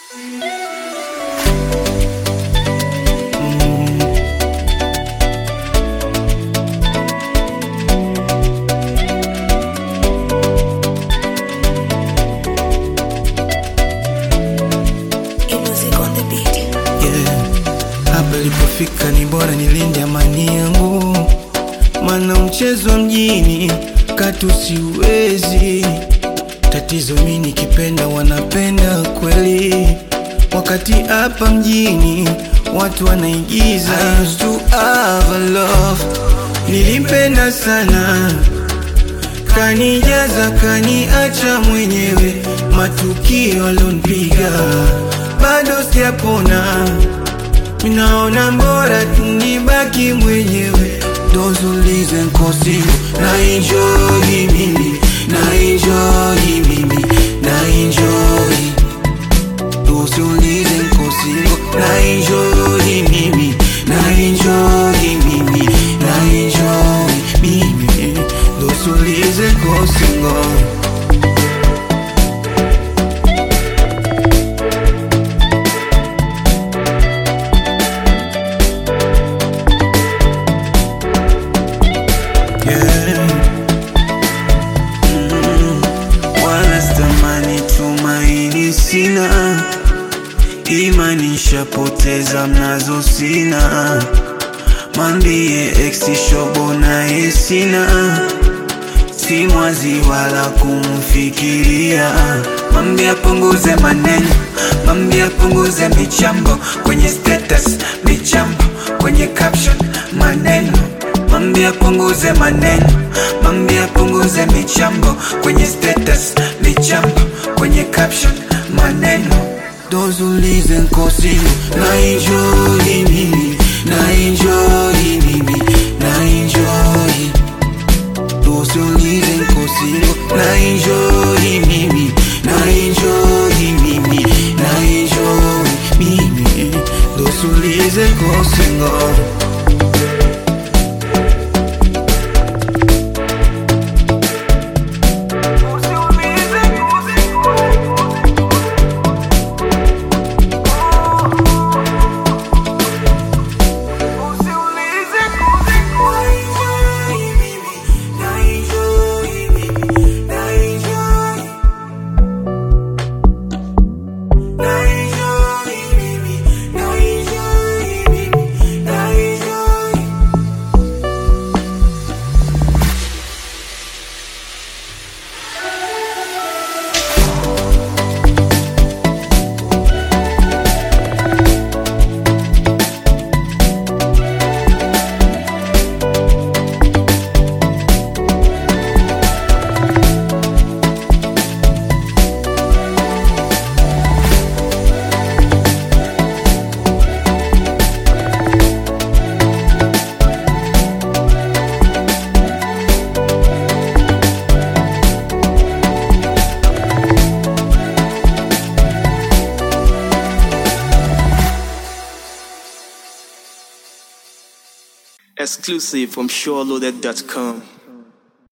yeah. Hapa ilipofika ni bora nilinde amani yangu, mana mchezo wa mjini katu siwezi. Tatizo mi nikipenda wanapenda kweli, wakati hapa mjini watu wanaigiza. I used to have a love, nilimpenda sana kanijaza kaniacha mwenyewe, matukio alonipiga bado sijapona, minaona bora tunibaki mwenyewe. Those who listen kosi na enjoy mimi na enjoy mimi na enjoy Those who listen kosi na enjoy mimi na enjoy mimi na enjoy mimi Those who listen kosi yeah. Mm, wala stamani tumaini sina, imani nishapoteza mnazo sina, mambie ex shobo naye sina, si mwazi wala kumfikiria, mambie apunguze maneno, mambie apunguze michambo kwenye status, michambo kwenye caption, maneno Mambie apunguze maneno, mambie apunguze michambo kwenye status, michambo kwenye caption, maneno. Those who listen kosi na enjoy mimi, na enjoy mimi, na enjoy. Those who listen kosi na enjoy mimi, na enjoy mimi, na enjoy mimi. Those who listen kosi ngo. Exclusive from SureLoaded.com.